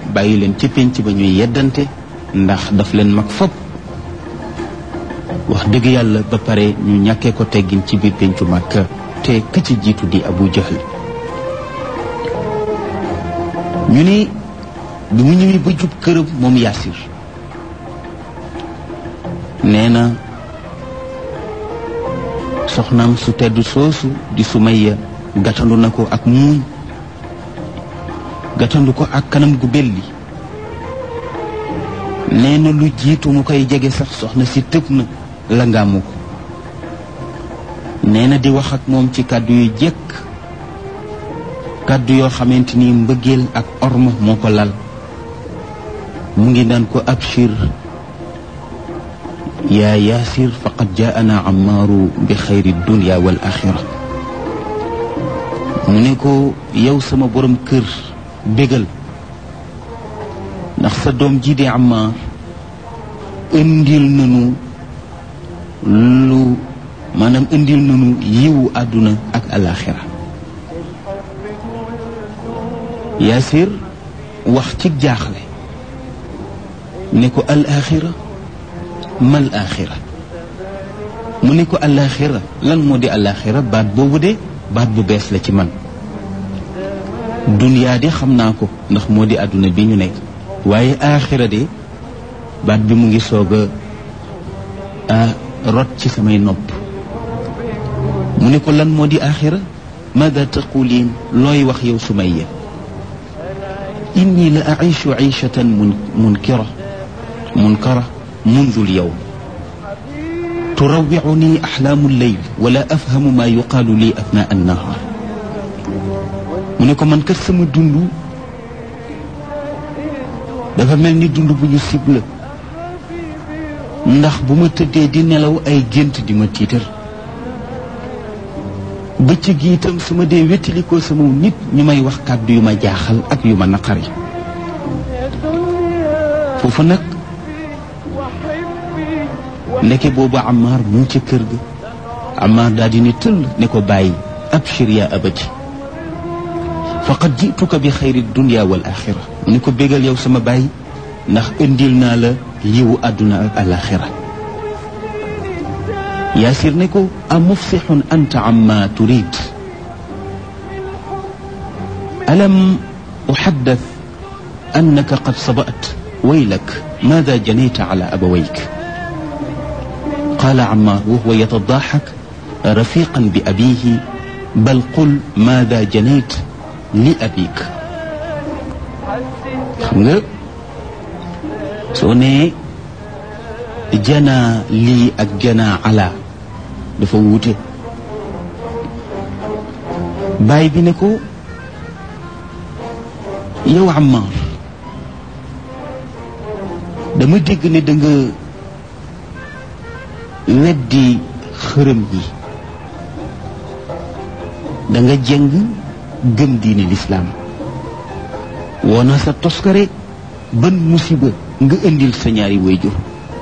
bàyyi leen ci pénc ba ñuy yeddante ndax daf leen mag fopp wax dëgg yàlla ba pare ñu ñàkkee ko teggin ci biir péncu Makka te ka ci jiitu di Abu Jahl ñu ne bi mu ñëwee ba jub këram moom Yaasir nee na soxnaam su tedd soosu di Sumayya gàttandu na ko ak muuñ gàttandu ko ak kanam gu belli nee na lu jiitu mu koy jege sax soxna si tëb na la ngaamu ko nee na di wax ak moom ci kàddu yu jekk kàddu yoo xamante ni mbëggeel ak orma moo ko lal mu ngi naan ko abshir yaa yaasir faqad jaana amaaru bi xayri dunia wal axira mu ne ko yow sama borom kër bégal ndax sa doom ji di amaar indil nanu lu maanaam indil nanu yiwu àdduna ak alaxira yaasir wax ci jaaxle ne ko alaxira mal axira mu ne ko alaxira lan moo di alaxira baat boobu de baat bu bees la ci man duniyaa de xam naa ko ndax moo di àdduna bi ñu nekk waaye axira de baat bi mu ngi soog a rot ci samay nopp mu ne ko lan moo di axira maada taquliin looy wax yow sumayya inni la aishu aishatan mun munkira munkara mundu lyawm turawicuni axlaamu lleyl wala afhamu ma yuqaalu li athnaa annahaar mu ne ko man kat sama dund dafa mel ni dund bu ñu sibla ndax bu ma tëddee di nelaw ay gént di ma tiitar bëccëg gi itam su ma dee wettalikoo sama nit ñu may wax kàddu yu ma jaaxal ak yu ma naqari foofu nag ndeke boobu Ammaar mu ngi ca kër ga Ammaar daal di ne tëll ne ko bàyyi abshir yaa abati faqad jituka bi xayri dunia wal axira mu ne ko bégal yow sama bàyyi ndax indil naa la yiwu àdduna ak alaxira yaasir ne ko a mufsixun anta amma turid alam uxaddath annaka qad sabat waylak maada janayta ala abawayk qaala Ammaar wa huwa yatadaaxak rafiqan bi abiihi bal qul maada janayt li abik xam nga soo nee janaa lii ak janaa ala dafa wuute baay bi ne ko yow Ammaar dama dégg ne da nga weddi xërëm yi da nga jëng gëm diine lislaam woona sa toskare ban musiba nga indil sa ñaari wayjur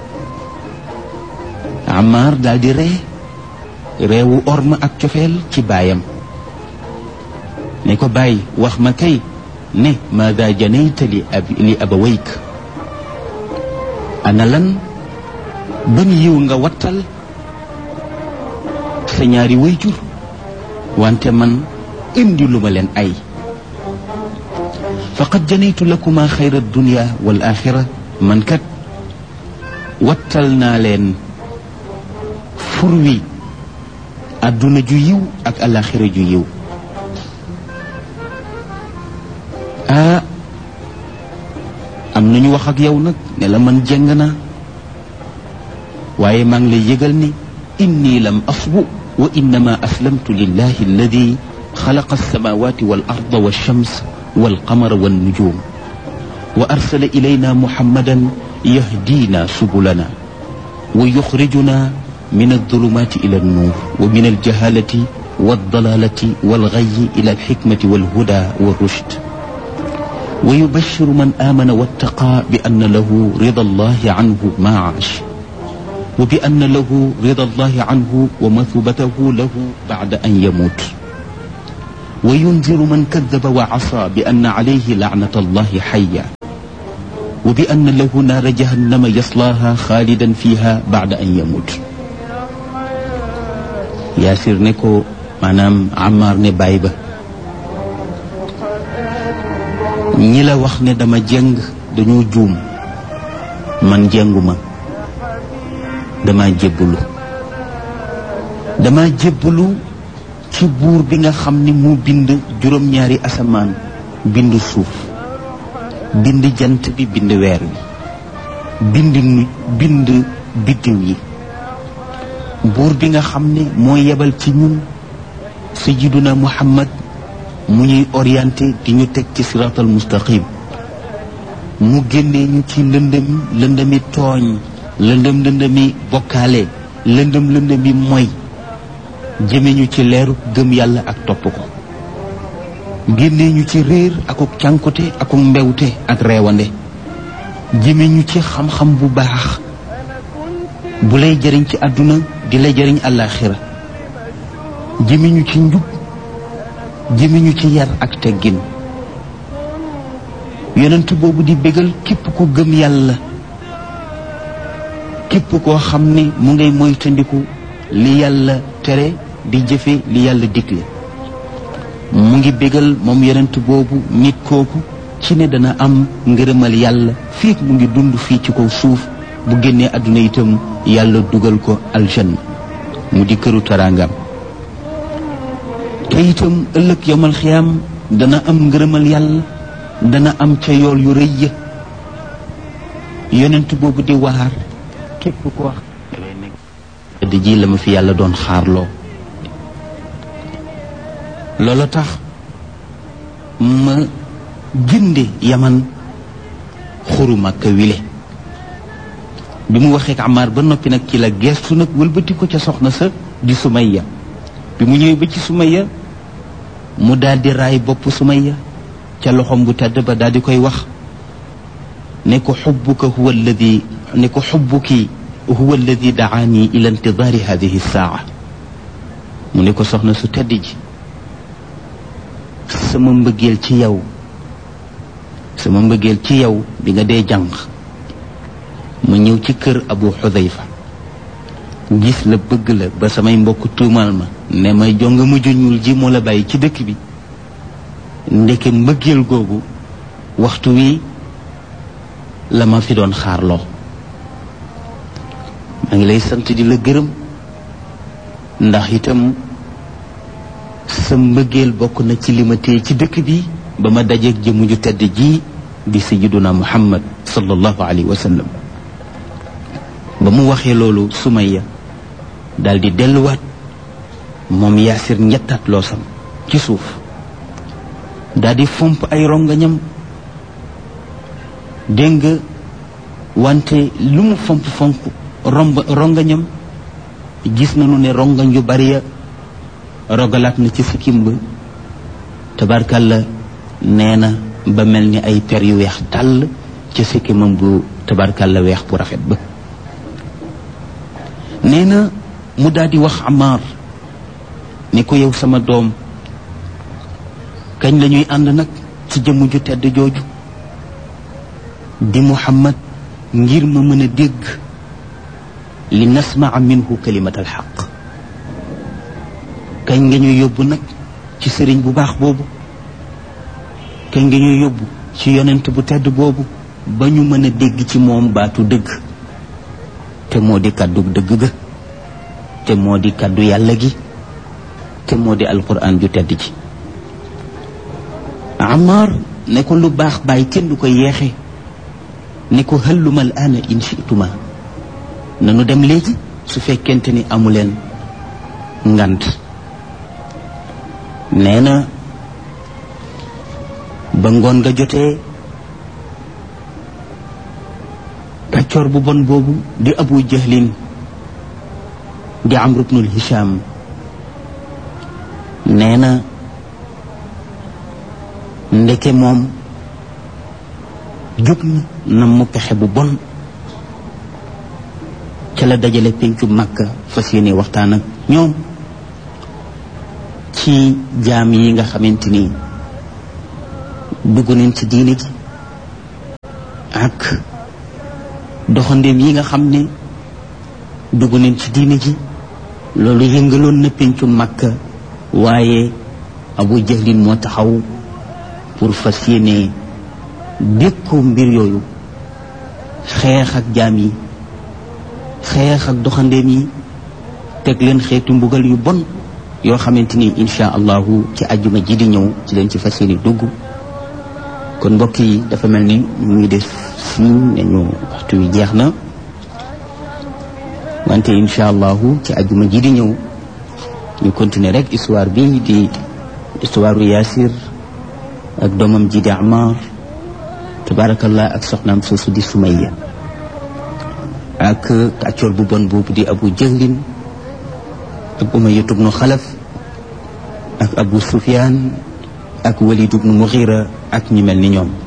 Ammaar daal di ree reewu orma ak cofeel ci baayam ne ko bàyyi wax ma kay ne maada janayta li ab li abawayk ana lan ban yiw nga wattal sa ñaari wayjur wante man indi lu ma leen ay faqad janaytu lakuma xayra dunia wal axira man kat wattal naa leen fur wi àdduna ju yiw ak alaxira ju yiw ah am nañu wax ak yow nag ne la man jëng naa waaye maa ngi lay yëgal ni inni lam asbu wa innama aslamtu lillahi alladi xalaqa alsamawati wal arda walshams walqamara wannujum wa arsala ilayna muhammadan yahdina subulana wa yuxrijuna min aldulumati ila alnuur wa min aljahalati waldalalati walgayi ila alxikmati walhuda walrushd wa yubashiru man amana wattaqa bi anna lahu rida allahi anhu ma aash wa bi anna lahu rida allahi anhu wa mathubatahu lahu bacda an yamut wa yunziru man kadaba wa asa bi anna alayhi lacnata allahi xaya wa bi anna lahu naara jahannama yaslaaha xaalidan fiha baada an yamut yaasir ne ko maanaam Ammaar ne baay ba ñi la wax ne dama jëng dañoo juum man jënguma dama jébbalu dama jébbalu ci buur bi nga xam ni mu bind juróom-ñaari asamaan bind suuf bind jant bi bind weer wi bind nu bind biddiw yi buur bi nga xam ne moo yebal ci ñun sayyiduna muhammad mu ñuy orienté di ñu teg ci siratal mustaqim mu génnee ñu ci lëndëm lëndëmi tooñ lëndëm lëndëmi bokkaale lëndëm lëndëmi moy jëme ñu ci leeru gëm yàlla ak topp ko génnee ñu ci réer akuk cànkute akuk mbewte ak reewande jëme ñu ci xam-xam bu baax bu lay jëriñ ci àdduna di lay jëriñ àllaaxira jëme ñu ci njub jëme ñu ci yar ak teggin yonent boobu di bégal képp ku gëm yàlla képp koo xam ne mu ngay moytandiku li yàlla tere di jëfe li yàlla digle mu ngi bégal moom yonent boobu nit kooku ci ne dana am ngërëmal yàlla fii mu ngi dund fii ci kaw suuf bu génnee àdduna itam yàlla dugal ko aljanna mu di këru taraangam te itam ëllëg yomal xiyaam dana am ngërëmal yàlla dana am ca yool yu rëy ya yonent boobu di waar képp ko wax di ji la ma fi yàlla doon xaarloo loola tax ma jënde yaman xuru Makka wile bi mu waxee ak Amar ba noppi nag ci la geestu nag wëlbati ko ca soxna sa di Sumayya bi mu ñëwee ba ci Sumayya mu daal di raay bopp Sumayya ca loxom bu tedd ba daal di koy wax ne ko xubbuka huwa alladi ne ko xubbuki huwa alladi daani ila intidaari hadihi saa mu ne ko soxna su tedd ji sama mbëggeel ci yow sama mbëggeel ci yow bi nga dee jàng ma ñëw ci kër abu xudayfa gis la bëgg la ba samay mbokk tuumal ma ne may jonga mujj ñuul ji moo la bàyyi ci dëkk bi ndeke mbëggeel googu waxtu wi la ma fi doon xaarloo maa ngi lay sant di la gërëm ndax itam sa mbëggeel bokk na ci li ma téye ci dëkk bi ba ma dajeeg jëmu ju tedd ji di sayyiduna muhammad sallallahu alayhi wa sallam ba mu waxee loolu Sumayya daal di delluwaat moom yaasir ñettaat loosam ci suuf daal di fomp ay rongañam dégg nga wante lu mu fomp fomp romb rongañam gis nañu ne rongañ yu bari ya rogalaat na ci sikkim ba tabarkalla nee na ba mel ni ay per yu weex tàll ci sikkimam bu tabarkalla weex bu rafet ba nee na mu daal di wax Amar ni ko yow sama doom kañ la ñuy ànd nag ci jëmm ju tedd jooju di Muhammad ngir ma mën a dégg li nasmaa minhu kalimat alxaq kañ nga ñuy yóbbu nag ci sëriñ bu baax boobu kañ nga ñuy yóbbu ci yonent bu tedd boobu ba ñu mën a dégg ci moom baatu dëgg te moo di kàddu dëgg ga te moo di kàddu yàlla gi te moo di alquran ju tedd ji Amar ne ko lu baax bàyyi kenn du ko yeexe ne ko hëlluma al aana in chituma nanu dem léegi su fekkente ni amuleen ngant nee na ba ngoon nga jotee kàccoor bu bon boobu di abu jahlin di amru bnul hisham nee na ndeke moom jóg na na mu pexe bu bon ca la dajale pencu màkka fas yéene waxtaan ak ñoom ci jaam yi nga xamante ni dugg nañ ci diine ji ak doxandeem yi nga xam ne dugg nañ ci diine ji loolu yëngaloon na pencu Makka waaye Abu Jahlin moo taxaw pour fas yéene dékku mbir yooyu xeex ak jaam yi xeex ak doxandeem yi teg leen xeetu mbugal yu bon yoo xamante ni insha allahu ci àjjuma ji di ñëw ci leen ci fas yéene dugg kon mbokk yi dafa mel ni mu ngi def siñ nañu waxtu wi jeex na wante insha allahu ci àjjuma ji di ñëw ñu continuer rek histoire bi di histoire Yaasir ak doomam ji di Amar tabarakallah ak soxnaam soosu di Sumayya ak kàccoor bu bon boobu di Abu Jahlin ak Umayya ibnu Xalaf ak Abu Sufyaan ak Walid ibnu Mughira ak ñi mel ni ñoom